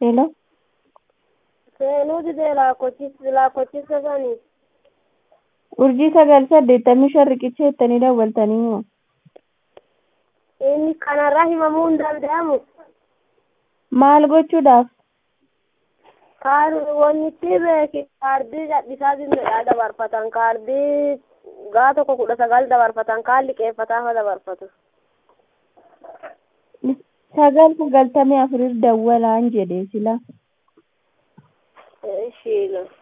Hello. Seenuu didee laakkochisa sanii. Urjii sagal saddeettamii shan riqicha jettanii daawwaltanii moo? Inni kanarraa himamuu hin danda'amu. Maal gochuudhaaf? Kaan wannitti beeki kaardii gadhiisaa jirmedha dabarfatan kaardii gaa tokko kudha sagal dabarfatan kaan liqeeffataa dabarfatu. Sagal sagaltamii afurir dawwalaan jedhe sila. Ishiila.